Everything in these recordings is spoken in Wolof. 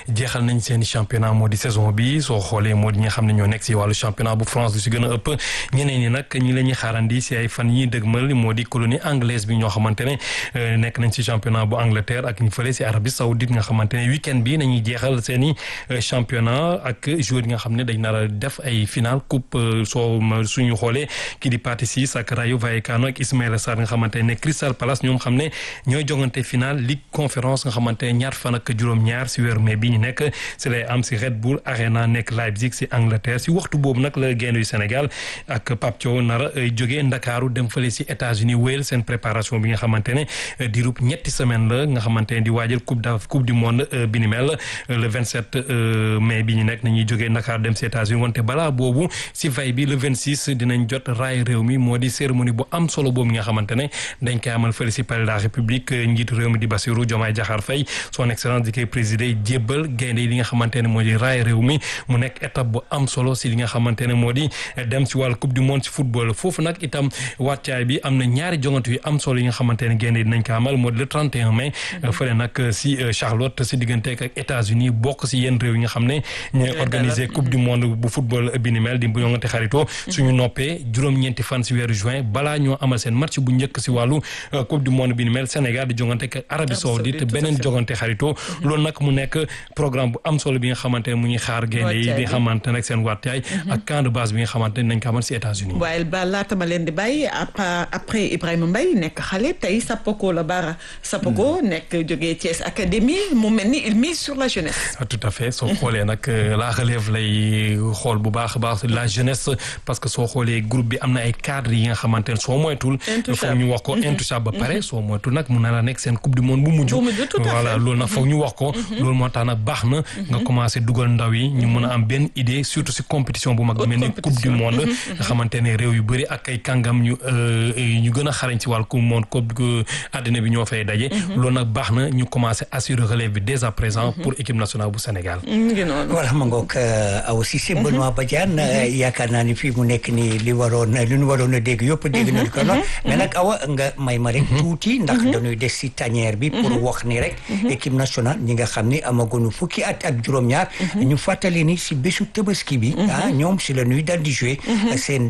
jeexal nañ seen championnat moo di saison bi soo xoolee moo di ñi nga xam ne ñoo nekk si wàllu championnat bu France lu si gën a ëpp ñeneen ñi nag ñi la ñuy xaarandi si ay fan yi dëgmal moo di colonie anglaise bi ñoo xamante ne nekk nañ si championnat bu Angleterre ak ñu fële si Arabie Saoudite nga xamante ne week-end bi nañuy jeexal seen i championnat ak joueurs yi nga xam ne dañ nar a def ay final coupe soo suñu xoolee kii di Pathé Ciss ak Rayo Vallecano ak Ismaïla Sarr nga xamante ne Crystal Palace ñoom xam ne ñooy jongante final Ligue Conférence nga xamante ne ñaar fan ak juróom-ñaar si weeru mai bi ñu nekk si lay am si Red Bull Arena nekk Leipzig si Angleterre si waxtu boobu nag la gaynde yu Sénégal ak Pape Thiaw nar a jógee Ndakaaru dem fële si États-Unis wéyal seen préparation bi nga xamante ne diirub ñetti semaine la nga xamante ne di waajal coupe da coupe du monde bi ni mel le 27 mai bi ñu nekk nañuy jógee Ndakaaru dem si États-Unis wante balaa boobu si veille bi le 26 dinañ jot raay réew mi moo di cérémonie bu am solo boobu nga xamante ne dañ koy amal fële si palais de la République njiitu réew mi di Bassirou Diomaye Diakhar Faye son excellence di koy présider jébbal gaynde yi li nga xamante ne moo di raay réew mi mu nekk étape bu am solo si li nga xamante ne moo di dem si wàllu coupe du monde si football foofu nag itam wàccaay bi am na ñaari jongante yu am solo yi nga xamante ne gaynde yi dinañ ko amal moo di le 31 mai fële nag si Charlotte si diggante ak États-Unis bokk si yenn réew yi nga xam ne ñooy organiser coupe du monde bu football bi ni mel di bu jongante xaritoo suñu noppee juróom-ñeenti fan si weeru juin balaa ñoo amal seen match bu njëkk si wàllu coupe du monde bi ni mel Sénégal di jongante ak Arabie Saoudite beneen jogante xaritoo loolu nag mu nekk programme bu am solo bi nga xamante ne mu ñuy xaar gaynde yi di nga xamante ne seen wattaay ak camp de base bi nga xamante ne nañ ko amal si États-Unis waaye ba laata ma leen di bàyyi après Ibrahima Mbaye nekk xale tey Sapoko la Bara Sapoko nekk jógee Thiès Académie mu mel ni il mise sur la jeunesse tout à fait soo xoolee nag la relève lay xool bu baax a baax la jeunesse parce que soo xoolee groupe bi am na ay cadres yi nga xamante ne soo moytul foog ñu wax ko intouchable ba pare soo moytul nag mun na la nekk seen coupe du monde bu mujj voilà loolu nag foog ñu wax ko loolu moo tax nag baax na nga commencé dugal ndaw yi ñu mën a am benn idée surtout si compétition bu mag mel ni coupe du monde nga xamante ne réew yu bëri ak ay kàngam ñu ñu gën a xarañ si wàllu coupe du monde coupe àddina bi ñoo fay daje loolu nag baax na ñu commencé assurer relève bi dès à présent pour équipe nationale bu Sénégal voilà ma ngoog aw si si Benoît Badiane yaakaar naa ni fii mu nekk nii li waroon li ñu waroon a dégg yëpp dégg nañu ko noonu mais nag awa nga may ma rek tuuti ndax dañuy des si tanière bi pour wax ni rek équipe nationale ñi nga xam ni amaguñu fukki at ak juróom-ñaar ñu fàttali ni si bésu tabaski bi ah ñoom si la ñuy dal di jouer seen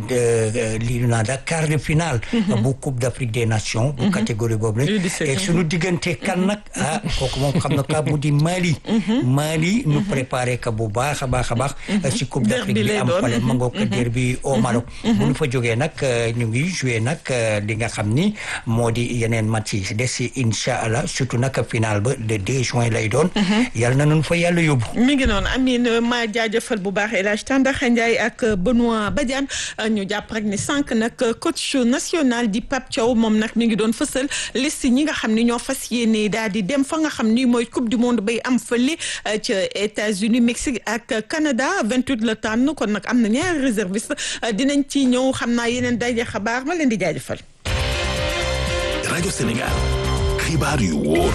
li ñu naan quart de finale bu coupe d'Afrique des nations bu catégorie boobu la et suñu diggante kan nag ah kooku moom xam na ka mu di Mali Mali ñu préparé ka bu baax a baax a baax si coupe d'Afrique bi am fale ma ngoog derby au Maroc bu ñu fa jógee nag ñu ngi joué nag li nga xam ni moo di yeneen match yi des si incha allah surtout nag final ba le 2 juin lay doon yàlla na nun fa yàlla yóbbu mi ngi noonu Amine ma jaajëfal bu baax El Hadj Tandakha Ndiaye ak Benoît Badiane ñu jàpp rek ni sànq nag coach national di Pape Thiaw moom nag mi ngi doon fësal liste ñi nga xam ni ñoo fas yéene daal di dem fa nga xam ni mooy coupe du monde bay am fële ca États-Unis Mexique ak Canada 28 la tànn kon nag am na ñaari réserviste dinañ ci ñëw xam naa yeneen daje xabaar ma leen di jaajëfal. rajo Sénégal xibaar yu wóor.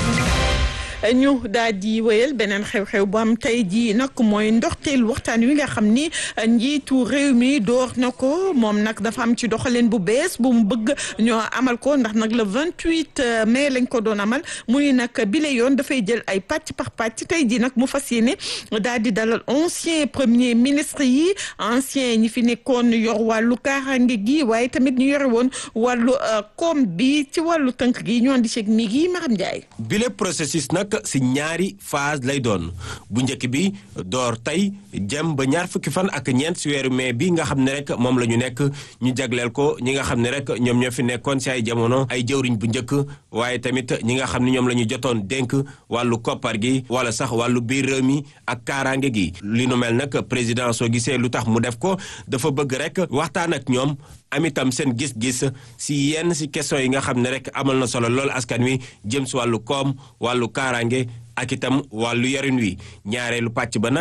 ñu daal di wéyal beneen xew-xew bu am tey jii nag mooy ndoxteel waxtaan wi nga xam ni njiitu réew mi door na ko moom nag dafa am ci doxalin bu bees bu mu bëgg ñoo amal ko ndax nag le 28 mai lañ ko doon amal muy nag bile yoon dafay jël ay pàcc par pàcc tey jii nag mu fas yéene daal di dalal ancien premier ministre yi ancien ñi fi nekkoon yor wàllu kaaraange gi waaye tamit ñu yore woon wàllu koom bi ci wàllu tënk gi ñu andi ceeg mi gi Maram Ndiaye. bile processus nag si ñaari phase lay doon bu njëkk bi door tey jëm ba ñaar fukki fan ak ñeent si weeru mai bi nga xam ne rek moom la ñu nekk ñu jagleel ko ñi nga xam ne rek ñoom ñoo fi nekkoon si ay jamono ay jëwriñ bu njëkk waaye tamit ñi nga xam ne ñoom la ñu jotoon dénk wàllu koppar gi wala sax wàllu biir réew mi ak kaaraange gi li nu mel nag président soo gisee lu tax mu def ko dafa bëgg rek waxtaan ak ñoom am itam seen gis-gis si yenn si question yi nga xam ne rek amal na solo lool askan wi jëm si wàllu koom wàllu kaaraange ak itam wàllu yarin wi ñaareelu pàcc ba nag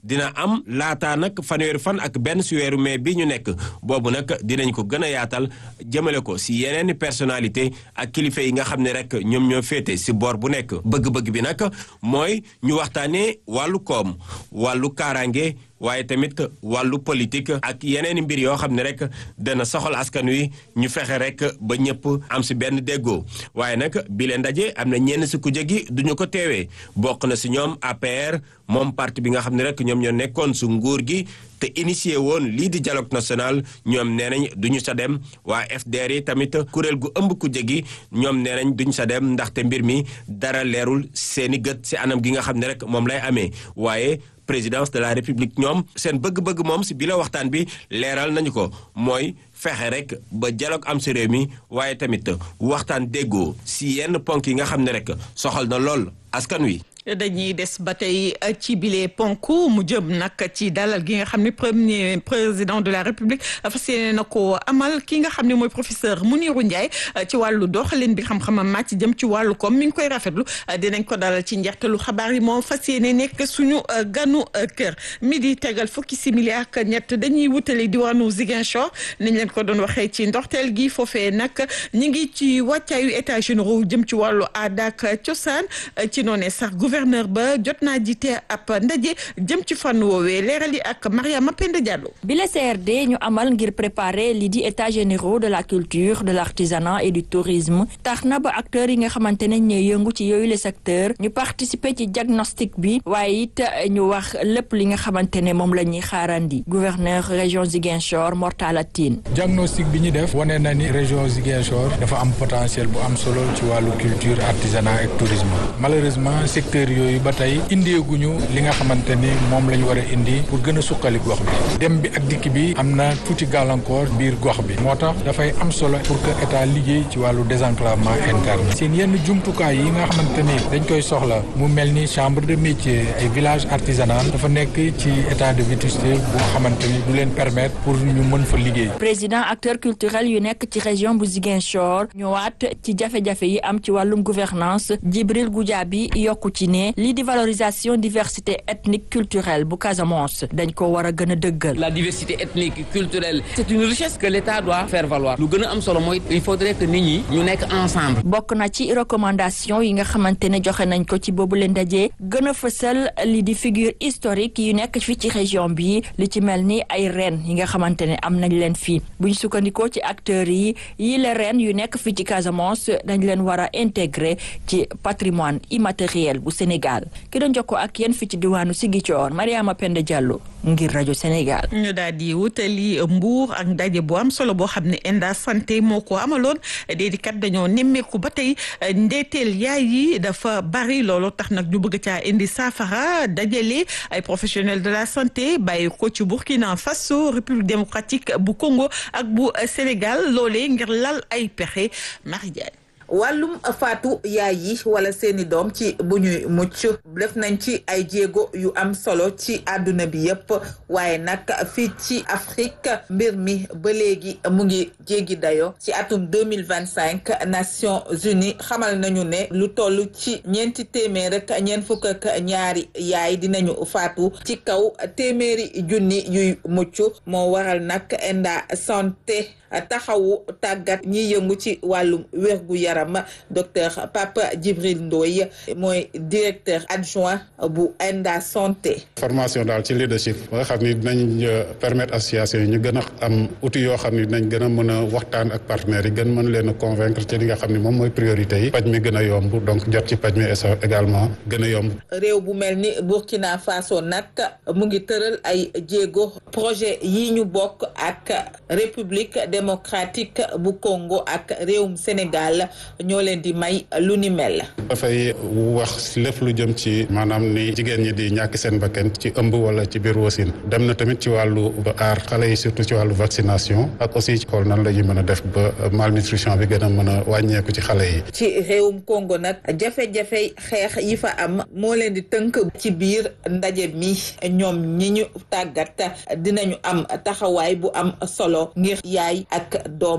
dina am laataa nag fanweeri fan ak benn si weeru mai bi ñu nekk boobu nag dinañ ko gën a yaatal jëmale ko si yeneeni personnalité ak kilifa yi nga xam ne rek ñoom ñoo féete si boor bu nekk bëgg-bëgg bi nag mooy ñu waxtaanee wàllu koom wàllu kaaraange waaye tamit wàllu politique ak yeneeni mbir yoo xam ne rek dana soxal askan wi ñu fexe rek ba ñëpp am si benn déggoo waaye nag bi leen ndaje am na ñenn si kujje gi duñu ko teewee bokk na si ñoom APR moom parti bi nga xam ne rek ñoom ñoo nekkoon su nguur gi te initié woon lii di dialogue national ñoom nee nañ duñu sa dem waa FDR yi tamit kuréel gu ëmb kujje gi ñoom nee nañ duñu sa dem ndaxte mbir mi dara leerul seeni gët si anam gi nga xam ne rek moom lay amee waaye présidence de la république ñoom seen bëgg-bëgg moom si bi la waxtaan bi leeral nañu ko mooy fexe rek ba dialogue am si réew mi waaye tamit waxtaan déggoo si yenn ponk yi nga xam ne rek soxal na lool askan wi. dañuy des ba tey ci bile ponk mu jëm nag ci dalal gi nga xam ne premier président de la république fas yéene na ko amal ki nga xam ne mooy professeur Mounirou Ndiaye ci wàllu doxalin bi xam-xamam màcc jëm ci wàllu koom mi ngi koy rafetlu dinañ ko dalal ci njeextalu xabaar yi moom fas yéene nekk suñu ganu kër midi tegal fukki simili ak ñett dañuy wutali diwaanu Ziguinchor niñ leen ko doon waxee ci ndorteel gi foofee nag ñi ngi ci wàccaayu états généraux jëm ci wàllu aada ak cosaan ci noonee sax gouverneur ba jot naa jiite ab ndaje jëm ci fànn woowee leeral yi ak Mariama Penda Diallo. bi la CRD ñu amal ngir préparer lii di états généraux de la culture de l'artisanat et du tourisme tax na ba acteurs yi nga xamante ne ñooy yëngu ci yooyu le secteur ñu participer ci diagnostic bi waaye it ñu wax lépp li nga xamante ne moom la ñuy xaarandi gouverneur région Ziguinchor Mortala Tine. diagnostic bi ñu def wane na ni région Ziguinchor dafa am potentiel bu am solo ci wàllu culture artisanat ak tourisme malheureusement secteur yooyu ba tey indeeguñu li nga xamante ni moom la ñu war a indi pour gën a suqali gox bi dem bi ak dikk bi am na tuuti gàllankoor biir gox bi moo tax dafay am solo pour que état liggéey ci wàllu désenclavement interne seen yenn jumtukaay yi nga xamante ni dañ koy soxla mu mel ni chambre de métier ay village artisanal dafa nekk ci état de vétusté bu xamante ni du leen permettre pour ñu mën fa liggéey. président acteur culturel yu nekk ci région bu Ziguinchor ñëwaat ci jafe-jafe yi am ci wàllum gouvernance Djibril Goudiaby yokku ci ne lii di valorisation diversité ethnique culturelle bu Casamance dañ ko war a gën a dëggal. la diversité ethnique culturelle c'est une richesse que l'État doit faire valoir lu gën a am solo mooy il faudrait que nit ñi ñu nekk ensemble. bokk na ci recommandation yi nga xamante ne joxe nañ ko ci boobu leen ndaje gën a fësal li di figure historique yu nekk fii ci région bi li ci mel ni ay reen yi nga xamante ne am nañ leen fii buñ sukkandikoo ci acteurs yi yi la reen yu nekk fii ci Casamance dañ leen war a intégrer ci patrimoine immatériel bu Sénégal ki doon jokkoo ak yéen fii ci diwaanu Ziguinchor Mariama Penda Diallo ngir rajo Sénégal. ñu daal di wutali Mbour ak ndaje bu am solo boo xam ne Enda santé moo ko amaloon déedéet kat dañoo nemmeeku ba tey ndeeteel yaay yi dafa bari loolu tax nag ñu bëgg caa indi saafara dajale ay professionnels de la santé bàyyi ko ci Burkina Faso République démocratique bu Congo ak bu Sénégal loolee ngir lal ay pexe Marie Diagne wàllum faatu yaay yi wala seeni doom ci bu ñuy mucc def nañ ci ay jéego yu am solo ci àdduna bi yépp waaye nag fii ci Afrique mbir mi ba léegi mu ngi jéggi dayo ci atum deux mille vingt cinq Nations Unies xamal nañu ne lu toll ci ñeenti téeméer rek ñeent fukk ak ñaari yaay dinañu faatu ci kaw téeméeri junni yuy mucc moo waral nag Enda santé taxawu tàggat ñi yëngu ci wàllum wérgu yaram docteur Papa Djibril Ndoye mooy directeur adjoint bu Enda santé. formation daal ci leadership ba nga xam ni dinañ permettre association yi ñu gën a am outils yoo xam ni dinañ gën a mën a waxtaan ak partenaires yi gën mën leen a convaincre ci li nga xam ni moom mooy priorité yi paj mi gën a yomb donc jot ci paj mi également gën a yomb. réew bu mel ni Burkina Faso nag mu ngi tëral ay jéego projet yi ñu bokk ak république démocratique bu Congo ak réewum Sénégal ñoo leen di may lu ni mel. dafay wax lépp lu jëm ci maanaam ni jigéen ñi di ñàkk seen bakkan ci ëmb wala ci biir wasin dem na tamit ci wàllu aar xale yi surtout ci wàllu vaccination ak aussi ci xool nan la ñuy mën a def ba malnutrition bi gën a mën a wàññeeku ci xale yi. ci réewum Congo nag jafe-jafe xeex yi fa am moo leen di tënk ci biir ndaje mi ñoom ñi ñu tàggat dinañu am taxawaay bu am solo ngir yaay ak doom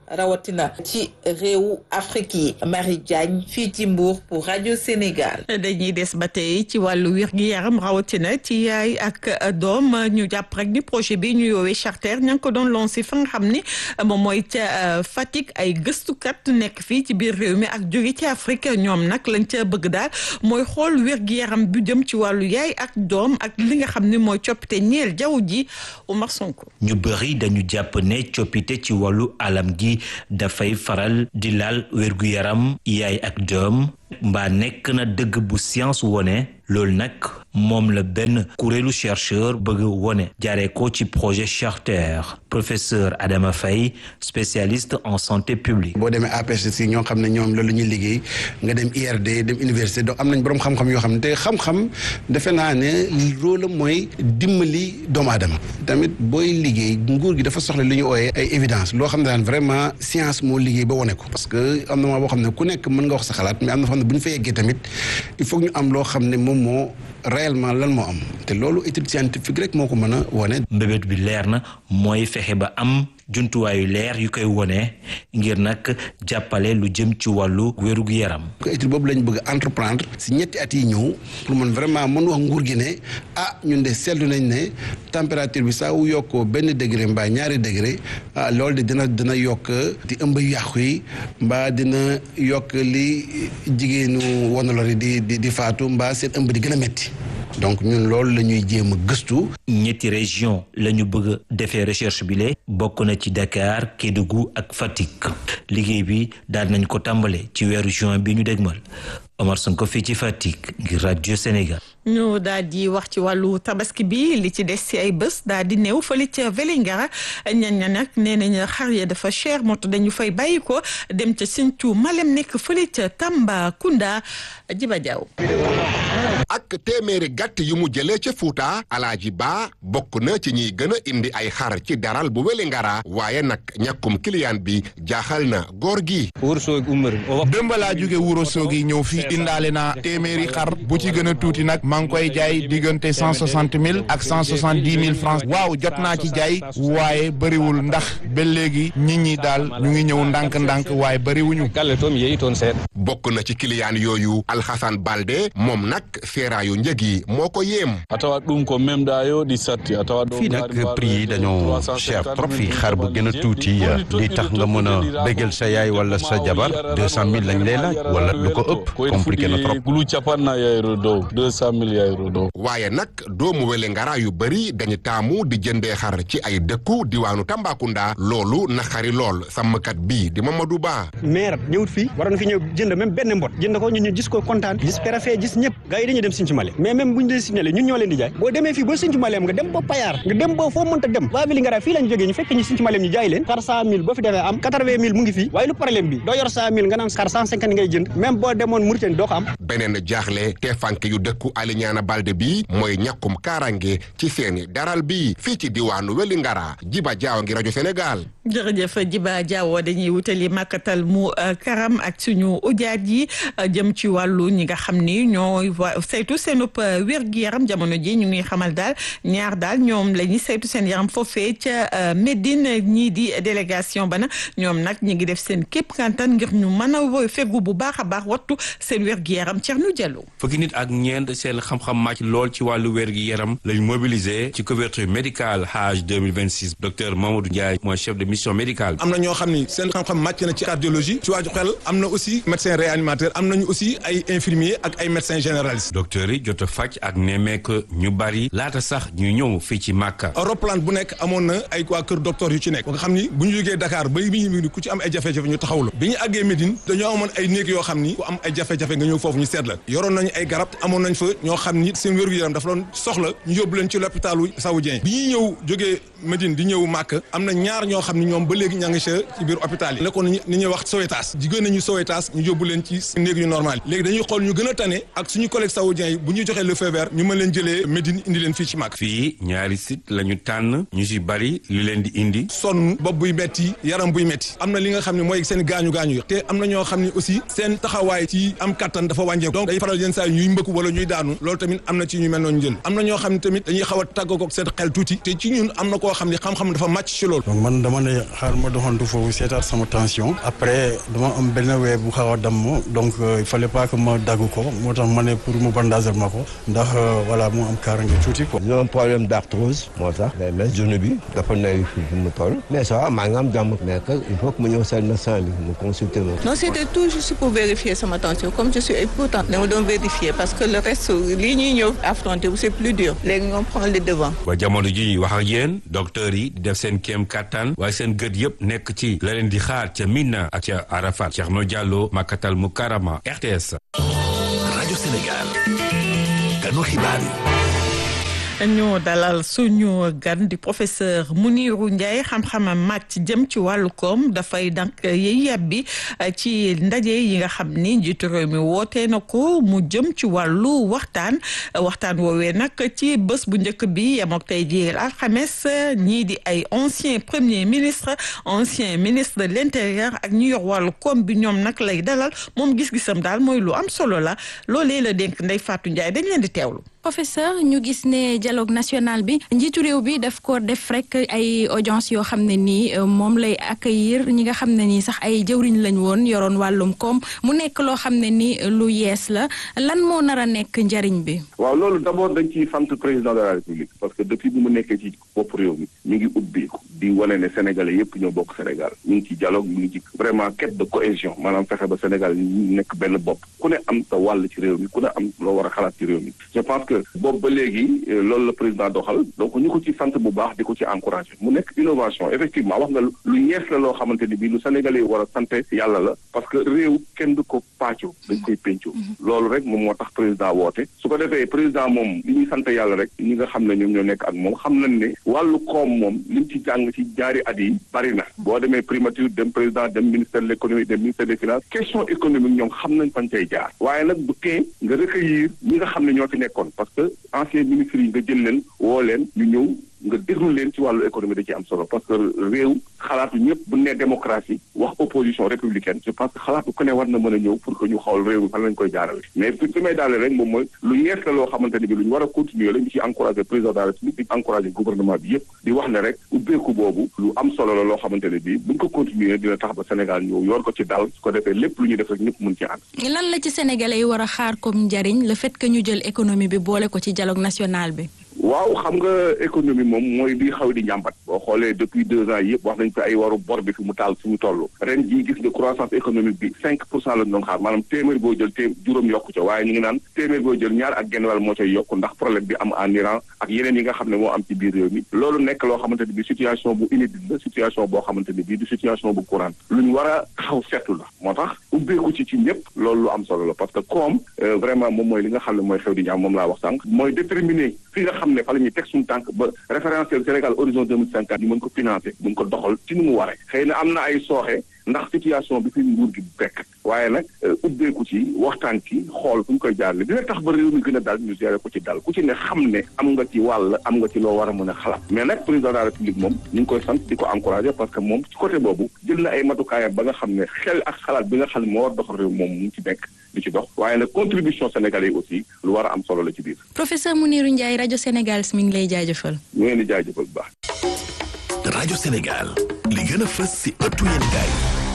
rawatina ci réewu Afrique yi Marie Diagne fii ci Mbour pour rajo Sénégal. dañuy des ba tey ci wàllu wér gi yaram rawatina ci yaay ak doom ñu jàpp rek ni projet bi ñu yoowee charter ña ngi ko doon lancé fa nga xam ni moom mooy ca Fatick ay gëstukat nekk fii ci biir réew mi ak jóge ci Afrique ñoom nag lañ ca bëgg daal mooy xool wér gi yaram bu jëm ci wàllu yaay ak doom ak li nga xam ni mooy coppite ñeel jaww ji Oumar Sonko. ñu bëri dañu jàpp ne coppite ci wàllu alam gi dafay faral di laal wérgu yaram yaay ak doom mbaa nekk na dëgg bu science wone loolu nag moom la benn kuréelu chercheur bëgg wone jaaree ko ci projet Charter professeur Adama Faye spécialiste en santé publique. boo demee APHC ñoo xam ne ñoom loolu ñuy liggéey nga dem IRD dem université donc am nañ boroom xam-xam yoo xam ne te xam-xam defe naa ne rôle am mooy dimbali doomu aadama tamit booy liggéey nguur gi dafa soxla li ñu ooyee ay évidence loo xam ne daan vraiment science moo liggéey ba wone ko parce que am na maa boo xam ne ku nekk mën nga wax sa xalaat mais am na foo xam ne bu ñu fa yeggee tamit il faut ñu am loo xam ne moom moo réellement lan moo am te loolu étude scientifique rek moo ko mën a wone mbébét bi leer na mooy fexe ba am jumtuwaayu leer yu koy wone ngir nag jàppale lu jëm ci wàllu wérug yaram ko étude boobu lañ bëgg entreprendre si ñetti at yi ñëw pour man vraiment mën wax nguur gi ne ah ñun de seetlu nañ ne température bi saa wu yokkoo benn degré mbaa ñaari degré ah loolu de dina dina yokk di ëmb yàqu yi mbaa dina yokk li jigéenu wanalor yi di di di faatu mbaa seen ëmb di gën a metti donc ñun loolu la ñuy jéem a gëstu. ñetti région la ñu bëgg a defee recherche bi le bokk na ci Dakar Kédougou ak Fatick liggéey bi daal nañ ko tàmbale ci weeru juin bi ñu dégmal Omar Sonko fii ci Fatick ngir rajo Sénégal. ñu daal di wax ci wàllu tabaski bi li ci des ci ay bés daal di néew fële ca Vélingara ñan ña nag nee nañ xar ya dafa cher moto dañu fay bàyyi ko dem ca Sinthiou Malem nekk fële ca Tambacounda Jiba Diaw. ak téeméeri gàtt yu mu jëlee ca Fuuta Alaaji Ba bokk na ci ñiy gën a indi ay xar ci daral bu Vélingara waaye nag ñàkkum client bi jaaxal na góor gi. démb laa jóge Wuro Sogi ñëw fii indaale naa téeméeri xar bu ci gën a tuuti nag maa ngi koy jaay diggante cent soixante mille ak cent soixante dix mille francs waaw jot naa ci jaay waaye bëriwul ndax ba léegi nit ñi daal ñu ngi ñëw ndànk-ndànk waaye bëriwuñu. bokk na ci client yooyu Alxasan Balde moom nag seeraayu njëg yi moo ko yéem. fii nag prix yi dañoo cher trop fii xar bu gën a tuuti li tax nga mën a bégal sa yaay wala sa jabar deux cent mille lañ lay laaj wala lu ko ëpp compliqué na trop. waaye nag doomu Vélingara yu bëri dañu taamu di jëndee xar ci ay dëkku diwaanu Tambacounda loolu naxari lool sàmmkat bii di Mamadou Ba. maire ñëwut fii waroon fi ñëw jënd même benn mbot jënd ko ñun ñu gis ko kontaan gis préfet gis ñëpp gars yi dañuy dem Sinthiou Malem mais même bu ñu dee signalé ñun ñoo leen di jaay boo demee fii ba Sinthiou Malem nga dem ba Payar nga dem ba foo mënta dem waa Vélingara fii lañ jógee ñu fekk ñu Sinthiou Malem ñu jaay leen xar cent mille boo fi defee am quatre-vingt mille mu ngi fii waaye lu problème bi doo yor cent mille nga naan xar cent cinquante ngay jënd même boo demoon Mauritanie doo ko am beneen jaaxle te fànk yu dëkku Alignana Balde bi mooy ñàkkum kaarange ci seeni daral bi fii ci diwaanu Vélingara Jiba Jaaw ngi rajo Sénégal jërëjëf Jiba Jaawo dañuy wutali màkkatal mu karam ak suñu ujaat yi jëm ci wàllu ñi nga xam ni ñooy saytu seenub wér-gu-yaram jamono ji ñu ngi xamal daal ñaar daal ñoom la ñuy saytu seen yaram foofee ca Médine ñii di délégation ba na ñoom nag ñu ngi def seen képp kantan ngir ñu mën a fegu bu baax a baax wattu seen wér-gu-yaram Thierno Diallo fukki nit ak ñeent seen xam-xam màcc lool ci wàllu wér-gu-yaram lañ mobilisé ci couverture médicale Hajj 2026 docteur Mamadou Ndiaye mooy chef de mission médicale am na ñoo xam ni seen xam-xam màcc na ci cardiologie ci waaju xel am na aussi médecin réanimateur am nañu aussi ay infirmier ak ay médecin généraliste docteur yi jot a faj ak nemmeek ñu bari laata sax ñu ñëw fii ci Màkka roplaan bu nekk amoon na ay waa kër docteur yu ci nekk nga xam ni bu ñu jógee Dakar ba bi ñu ku ci am ay jafe-jafe ñu taxawlu bi ñu àggee Médine dañoo amoon ay néeg yoo xam ni ku am ay jafe-jafe nga ñëw foofu ñu seet la yoroon nañu ay garab amoon nañ fa ñoo xam ni seen wér-gu-yaram dafa doon soxla ñu yóbbu leen ci l'hôpitalu saoudien bi ñuy ñëw jógee Médine di ñëw Màkka am na ñaar ñoo xam ni ñoom ba léegi ña ngi ci biir hôpital yi nekkoon ni ñuy wax Sowétas jigéen nañu Sowétas ñu yóbbu leen ci néeg yu normal léegi dañuy xool ñu gën a tane ak suñu collègue saoudien yi bu ñu joxee le feu vert ñu mën leen jëlee Médine indi leen fii ci Màkka fii ñaari site la ñu tànn ñu si bari li leen di indi sonn bopp buy metti yaram buy metti am na li nga xam ne mooy seen gaañu gaañu yi te am na ñoo xam ne aussi seen taxawaay ci am kattan dafa wàññeeku donc day faral yenn saa yi ñuy mbëkk wala ñuy daanu loolu tamit am na ci ñu mel noonu jël am na ñoo xam ne tamit dañuy xaw a tàggoog ak seen xel tuuti te ci ñun am na koo koo xam ni xam-xam dafa màcc ci loolu donc man dama ne xaar ma doxantu foofu seetaat sama tension après dama am benn wee bu xaw a damm donc il fallait pas que ma dagg ko moo tax ma ne pour mu bandager ma ko ndax voilà mu am kaaraange tuuti quoi. j'ai un problème d'arthrose moo tax day mel genou bi dafa nay fi mu toll mais ça va maa ngi am jàmm mais que il faut que mu ñëw seen médecin bi mu consulter ma. non c'était tout juste pour vérifier sama tension comme je suis hypotent dama doon vérifier parce que le reste lii ñuy ñëw affronter c'est plus dur léegi on prend les devants. ba jamono ji ñuy wax ak yéen docteur yi di def seen kéem kattan waaye seen gët yëpp nekk ci la leen di xaar ca Mina ak ca Arafat Thierno Diallo Makatal Mukarama RTS. rajo Sénégal kanu xibaar yi. ñu dalal suñu gan di professeur Mounirou Ndiaye xam-xamam màcc jëm ci wàllu koom dafay dank yiy yàbbi ci ndaje yi nga xam ni njiitu réew mi wootee na ko mu jëm ci wàllu waxtaan waxtaan woowee nag ci bés bu njëkk bi yem ak tey jii alxames ñii di ay ancien premier ministre ancien ministre de l'intérieur ak ñu yor wàllu koom bi ñoom nag lay dalal moom gis-gisam daal mooy lu am solo la loolee la dénk Ndeye Fatou Ndiaye dañ leen di teewlu. professeur ñu gis ne dialogue national bi njiitu réew bi daf ko def rek ay audience yoo xam ne nii moom lay accueillir ñi nga xam ne nii sax ay jëwriñ lañ woon yoroon wàllum koom mu nekk loo xam ne ni lu yees la lan moo nar a nekk njariñ bi. waaw loolu d'abord dañ ciy sant président de la république parce que depuis bu mu nekkee ci bopp réew mi mi ngi ubbeeku di wane ne sénégalais yépp ñoo bokk Sénégal ñu ngi ci dialogue ñu ngi ci vraiment quête de cohésion maanaam fexe ba Sénégal ñu nekk benn bopp ku ne am sa wàll ci réew mi ku ne am loo war a xalaat ci réew mi je pense que boobu ba léegi loolu la président doxal donc ñu ko ci sant bu baax di ko ci encouragé mu nekk innovation effectivement wax nga lu yees la loo xamante ni bii lu sénégalais yi war a sant yàlla la parce que réew kenn du ko pàccoo dañ koy péncoo loolu rek moom moo tax président woote su ko defee président moom li ñuy sant yàlla rek ñi nga xam ne ñoom ñoo nekk ak moom xam nañ ne wàllu koom moom li mu ci jàng ci ñaari at yi bari na boo demee primature dem président dem ministère de l'économie dem ministère des finances question économique ñoom xam nañ fañ cay jaar waaye nag bu tee nga recueillir ñi nga xam ne ñoo fi nekkoon parce que ancien ministre yi nga jël leen woo leen ñu ñëw nga déglu leen ci wàllu économie da ci am solo parce que réew xalaatu ñëpp bu ne démocratie wax opposition républicaine je pense que xalaatu ku ne war na mën a ñëw pour que ñu xool réew mi fan lañ koy jaarale mais fi fi may daale rek moom mooy lu yees la loo xamante ne bi lu ñu war a continuer la ñu ci encouragé président de la république di encouragé gouvernement bi yëpp di wax ne rek ubbeeku boobu lu am solo la loo xamante ne bi buñ ko continuer dina tax ba Sénégal ñëw yor ko ci dal su ko defee lépp lu ñuy def rek ñëpp mun ci ànd lan la ci sénégalais yi war a xaar comme njariñ le fait que ñu jël économie bi boole ko ci dialogue national bi waaw xam nga économie moom mooy bi xaw di njàmbat boo xoolee depuis deux ans yëpp wax nañ fi ay waru bor bi fi mu taal fi mu toll ren jii gis nga croissance économique bi cinq pour cent lañ doon xaar maanaam téeméer boo jël té juróom yokku ca waaye ñu ngi naan téeméer boo jël ñaar ak genn wàll moo cay yokku ndax problème bi am en Iran ak yeneen yi nga xam ne moo am ci biir réew mi loolu nekk loo xamante ne bi situation bu inédite la situation boo xamante ne bii du situation bu courante lu ñu war a xaw seetlu la moo tax ubbeeku ci ci ñëpp loolu lu am solo la parce que comme vraiment moom mooy li nga xam ne mooy xew di ñaam moom laa wax sànq mooy déterminer fi nga xam ne fa la ñuy teg suñu tànk ba référentiel Sénégal horizon deux mille cinquante ñu mën ko financer mën ko doxal ci ni mu waree xëy na am na ay sooxe ndax situation bi fi nguur gi fekk waaye nag ubbeeku ci waxtaan ci xool fu ñu koy jaarale dina tax ba réew mi gën a dal ñu gérer ko ci dal ku ci ne xam ne am nga ci wàll am nga ci loo war a mën a xalaat mais nag président de la république moom ñu ngi koy sant di ko encourager parce que moom ci côté boobu jël na ay matukaayam ba nga xam ne xel ak xalaat bi nga xam ne moo war doxal réew moom mu ci nekk di ci dox waaye nag contribution sénégalais yi aussi lu war a am solo la ci biir. professeur Mounirou Ndiaye rajo Sénégal mi ngi lay jaajëfal. ñu ngi leen di jaajëfal bu baax. rajo Sénégal li gën a fës si ëttu yéen gaay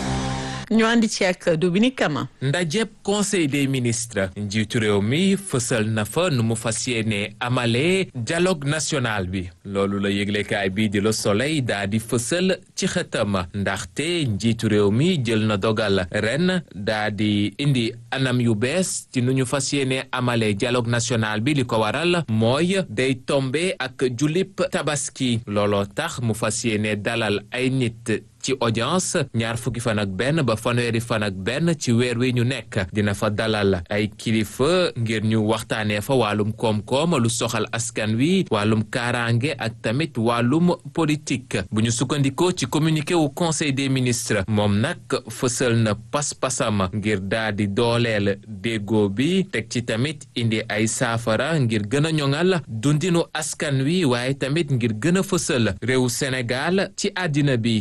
ñu àndi ci ak Dominique Kama. ndajeb conseil des ministres njiitu réew mi fësal na fa nu mu fas yéene amalee dialogue national bi loolu la yëglekaay bii di Le Soleil daa di fësal ci xëtam ndaxte njiitu réew mi jël na dogal ren daa di indi anam yu bees ci nu ñu fas yéene amalee dialogue national bi li ko waral mooy day tombe ak julip tabaski looloo tax mu fas yéene dalal ay nit ci audience ñaar fukki fan ak benn ba fanweeri fan ak benn ci weer wi ñu nekk dina fa dalal ay kilifa ngir ñu waxtaanee fa wàllum koom-koom lu soxal askan wi wàllum kaaraange ak tamit wàllum politique bu ñu sukkandikoo ci communiqué wu conseil des ministres moom nag fësal na pas-pasam ngir daa di dooleel déggoo bi teg ci tamit indi ay saafara ngir gën a ñoŋal dundinu askan wi waaye tamit ngir gën a fësal réewu Sénégal ci àddina bi looloo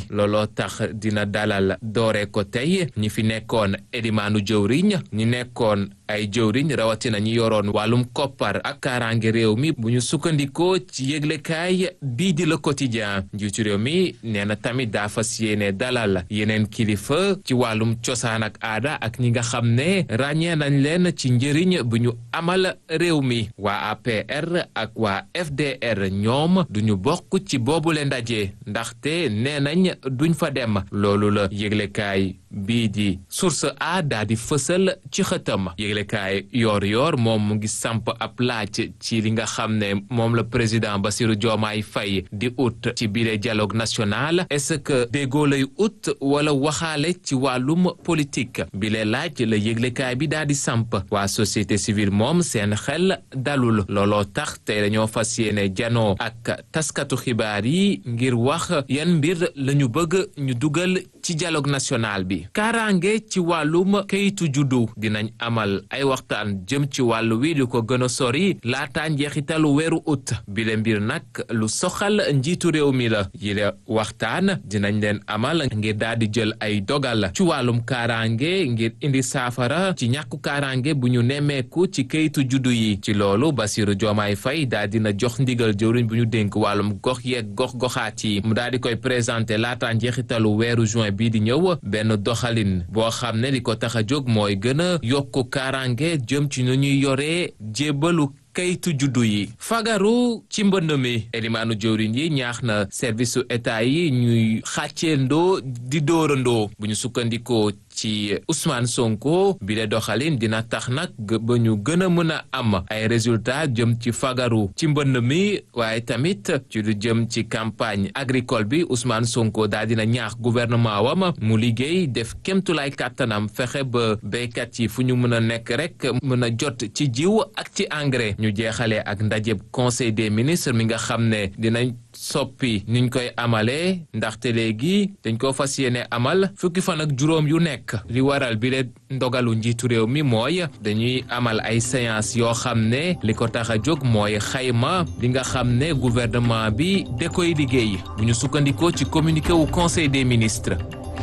tax dina dalal doore ko tey ñi fi nekkoon edimaanu jëwriñ ñi nekkoon ay jëwriñ rawatina ñi yoroon wàllum koppar ak kaaraange réew mi bu ñu sukkandikoo ci yëglekaay bii di le quotidien njiitu réew mi nee na tamit daa fas yéene dalal yeneen kilifa ci wàllum cosaan ak aada ak ñi nga xam ne ràññee nañ leen ci njëriñ bu ñu amal réew mi waa APR ak waa FDR ñoom duñu bokk ci boobule ndaje ndaxte nee nañ duñ fa dem loolu la yëglekaay bii di source a daa di fësal ci xëtam yëglekaay yoor yoor moom mu ngi samp ab laaj ci li nga xam ne moom la président Bassirou Diomaye Faye di ut ci biir dialogue national est-ce que déggoo lay ut wala waxaale ci wàllum politique bi le laaj la yëglekaay bi daa di samp waa société civile moom seen xel dalul looloo tax tey dañoo fas yéene janoo ak taskatu xibaar yi ngir wax yan mbir la ñu bëgg ñu dugal ci dialogue national bi kaaraange ci wàllum kayitu juddu dinañ amal ay waxtaan jëm ci wàllu wi lu ko gën a sori laataa njeexitalu weeru ut bile mbir nag lu soxal njiitu réew mi la yile waxtaan dinañ leen amal ngir daal di jël ay dogal ci wàllum kaaraange ngir indi saafara ci ñàkku kaaraange bu ñu nemmeeku ci kayitu juddu yi ci loolu Bassirou Diomaye Faye daal dina jox ndigal jëwriñ bu ñu dénk wàllum gox yeeg gox goxaat yi mu daal di koy présenté laataa njeexitalu weeru juin bii di ñëw benn doxalin boo xam ne li ko tax a jóg mooy gën a yokku kaaraange jëm ci nu ñuy yoree jébbalu kayitu juddu yi fagaru ci mbënd mi elimaanu jëwriñ yi ñaax na service su état yi ñuy xàcceendoo di dóorandoo bu ñu sukkandikoo ci Ousmane Sonko bi le doxalin dina tax nag ba ñu gën a mën a am ay résultats jëm ci fagaru ci mbënd mi waaye tamit ci lu jëm ci campagne agricole bi Ousmane Sonko daal dina ñaax gouvernement wam mu liggéey def kémtulaay kàttanam fexe ba béykat yi fu ñu mën a nekk rek mën a jot ci jiw ak ci engrais ñu jeexalee ak ndajeb conseil des ministres mi nga xam ne dinañ soppi niñ koy amalee ndaxte léegi dañ ko fas yéene amal fukki fan ak juróom yu nekk li waral bi le ndogalu njiitu réew mi mooy dañuy amal ay séance yoo xam ne li ko tax a jóg mooy xayma li nga xam ne gouvernement bi da koy liggéey bu ñu sukkandikoo ci communiqué wu conseil des ministres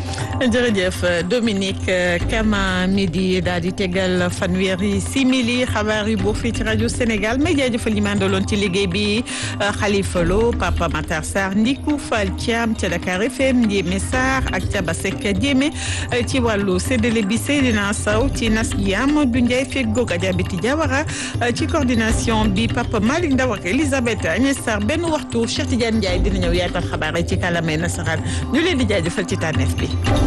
jërëjëf Dominique Kama midi daal di tegal fanweeri simili xabaar yi boo fii ci rajo Sénégal may jaajëfal ñi ma àndaloon ci liggéey bi Khalifa Lo Papa Matar Sarr Ndiku Fall Thiam ca Dakar FM Ndiémé Sarr ak Thiaba Seck Ndiémé ci wàllu séddale bi Seydina Sow ci nas gi Amadou Ndiaye fekk goog Adjabiti Diawara ci coordination bi Papa Malick Ndaw ak Elisabeth Agnès Sarr benn waxtu Cheikh Tidiane Ndiaye dina ñëw yaatal xabaar yi ci kàllaamay nasaraan ñu leen di jaajëfal ci tànneef bi